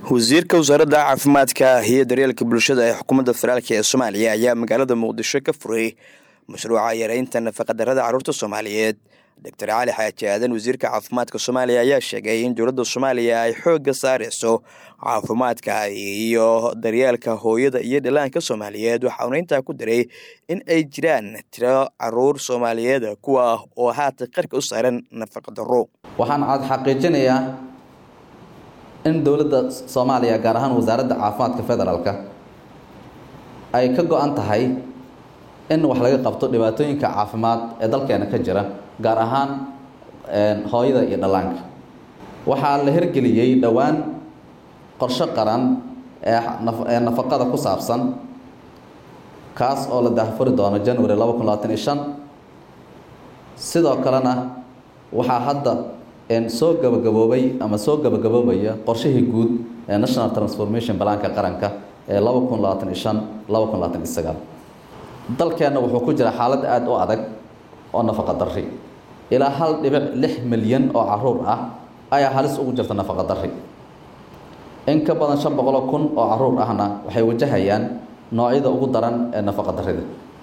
wasiirka wasaaradda caafimaadka iyo daryeelka bulshada ee xukuumadda federaalk ee soomaaliya ayaa magaalada muqdisho ka furay mashruuca yareynta nafaqadarrada carruurta soomaaliyeed doctor cali xaaji aadan wasiirka caafimaadka soomaaliya ayaa sheegay in dowladda soomaaliya ay xoogga saareyso caafimaadka iyo daryeelka hooyada iyo dhallaanka soomaaliyeed waxauna intaa ku daray in ay jiraan tiro caruur soomaaliyeed kuwa oo haatan qarka u saaran nafaqadarro waxaan aad xaqiijinayaa in dowladda soomaaliya gaar ahaan wasaaradda caafimaadka federaalka ay ka go-an tahay in wax laga qabto dhibaatooyinka caafimaad ee dalkeena ka jira gaar ahaan hooyada iyo dhallaanka waxaa la hirgeliyey dhowaan qorshe qaran ee nafaqada ku saabsan kaas oo la daahfuri doono january laba kun labaatan iyo shan sidoo kalena waxaa hadda soo gabagaboobay ama soo gabagaboobaya qorshihii guud ee national transformation balaanka qaranka ee laba kun labaatan iyo shan laba kun labaatan iyo sagaal dalkeenna wuxuu ku jira xaalad aada u adag oo nafaqa darri ilaa hal dhibic lix milyan oo caruur ah ayaa halis ugu jirta nafaqa darri in ka badan shan boqoloo kun oo caruur ahna waxay wajahayaan noocyada ugu daran ee nafaqa darrida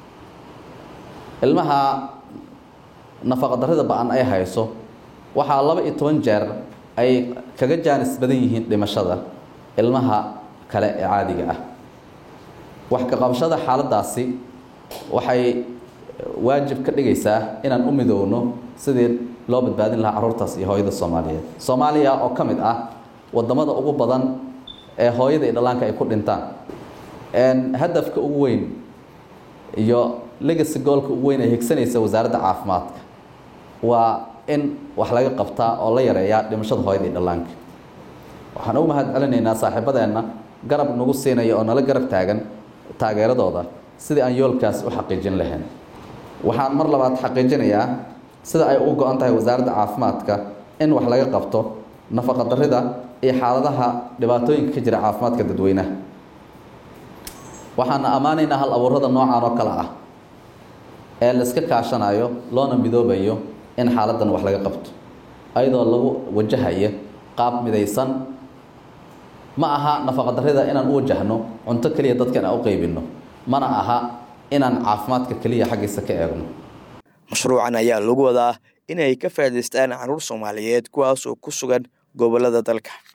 ilmaha nafaqa darrida ba-an ay hayso waxaa laba iyo toban jeer ay kaga jaanis badan yihiin dhimashada ilmaha kale ee caadiga ah wax ka qabashada xaaladdaasi waxay waajib ka dhigaysaa inaan u midoowno sidii loo badbaadin lahaa carruurtaas iyo hooyada soomaaliyeed soomaaliya oo ka mid ah wadamada ugu badan ee hooyada iyo dhallaanka ay ku dhintaan hadafka ugu weyn iyo legacy goolka ugu weyn ay higsanaysa wasaaradda caafimaadka waa in wax laga qabtaa oo la yareeyaa dhimashada hooyada iyo dhallaanka waxaan ugu mahad celinaynaa saaxiibadeenna garab nagu siinaya oo nala garab taagan taageeradooda sidii aan yoolkaas u xaqiijin lahayn waxaan mar labaad xaqiijinayaa sida ay ugu go-an tahay wasaaradda caafimaadka in wax laga qabto nafaqa darrida iyo xaaladaha dhibaatooyinka ka jira caafimaadka dadweynaha waxaana ammaanaynaa hal abuurada noocan oo kale ah ee la iska kaashanayo loona midoobayo in xaaladan wax laga qabto ayadoo lagu wajahaya qaab midaysan ma aha nafaqa darrida inaan u wajahno cunto keliya dadka inaan u qeybinno mana aha inaan caafimaadka keliya xaggiisa ka eegno mashruucan ayaa lagu wadaa inay ka faa'idaystaan carruur soomaaliyeed kuwaas oo ku sugan gobollada dalka